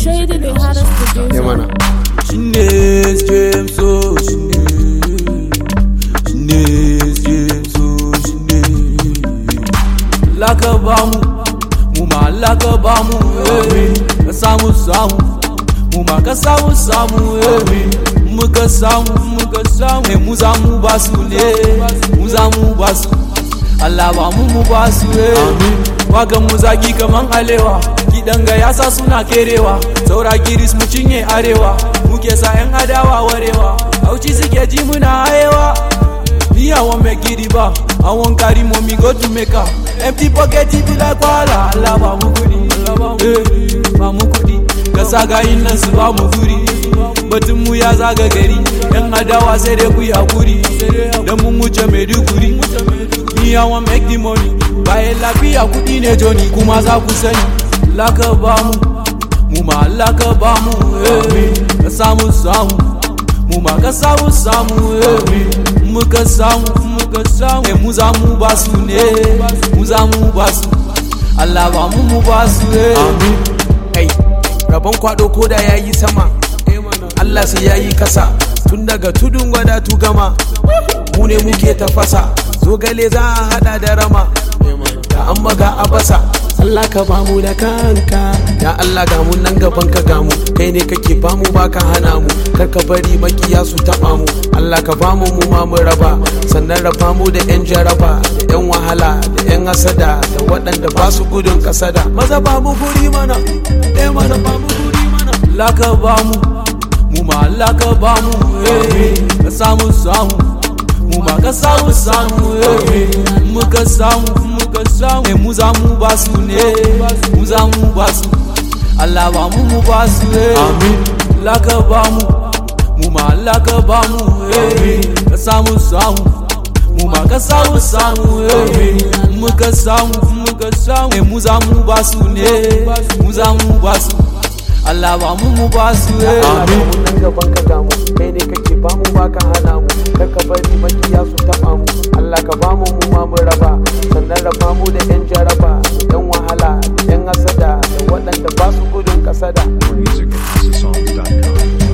Shady, the hottest producer. ya mana Shines James oh Shines Shines James oh Shines Laka bamu mu ma laka bamu eh ka samu samu mu ma ka samu samu eh muka samu muka samu eh mu za mu ba su ne mu za mu ba su Allah ba mu mu ba su eh wagan mu zagi kaman alewa kidan ga yasa suna kerewa saura giris mu cinye arewa muke sa yan adawa warewa auci suke ji muna hayewa Me, I won't make it ba. I won't carry mommy go to make her. Empty pocket it be like wala. Allah ba mu kudi, eh, ba mu kudi. Ka saga yin nan su ba mu guri. Batun mu ya zaga gari. Yan adawa sai dai ku yi hakuri. Dan mun wuce Maiduguri. Me, I won't make the money. Bayan lafiya kudi ne Johnny kuma za ku sani. Laka ba mu, mu ma laka ba mu. eh. Ka samu samu. mu ma ka samu samu eh. muka samu muka samu eh, mu za mu ba su ne mu za mu ba su Allah ba mu mu ba su eh. kai rabon kwado ko da yayi sama Allah sai yayi kasa tun daga tudun gwada tu gama mu ne muke tafasa zogale za a hada da rama da an maga a basa Allah ka bamu da kanka ya Allah ga mu nan gaban ka gamu kai ne kake bamu baka hana mu kar ka bari makiya su taba mu Allah ka bamu mu ma mu raba sannan raba mu da yan jaraba da yan wahala da yan asada da waɗanda ba su gudun kasada maza ba mu guri mana eh mana ba mu guri mana laka ba mu mu ma laka ba mu eh. ka samu samu mu ma ka samu samu eh. muka samu muka samu eh, mu za mu ba su ne mu za mu ba su Allah ba mu mu ba su eh. laka ba mu mu ma laka ba mu eh. ka samu samu mu ma ka samu samu eh. muka samu muka samu eh, mu za mu ba su ne mu za mu ba su Allah ba mu mu ba su eh. Amin. nan gaban ka gamu kai ne kake ba mu baka hana mu kar ka bari makiya su taba mu Allah ka ba mu mu ma mu raba sannan raba mu da yan jaraba da yan wahala da yan asada da waɗanda ba su gudun kasada Music at HouseOfSongs.com.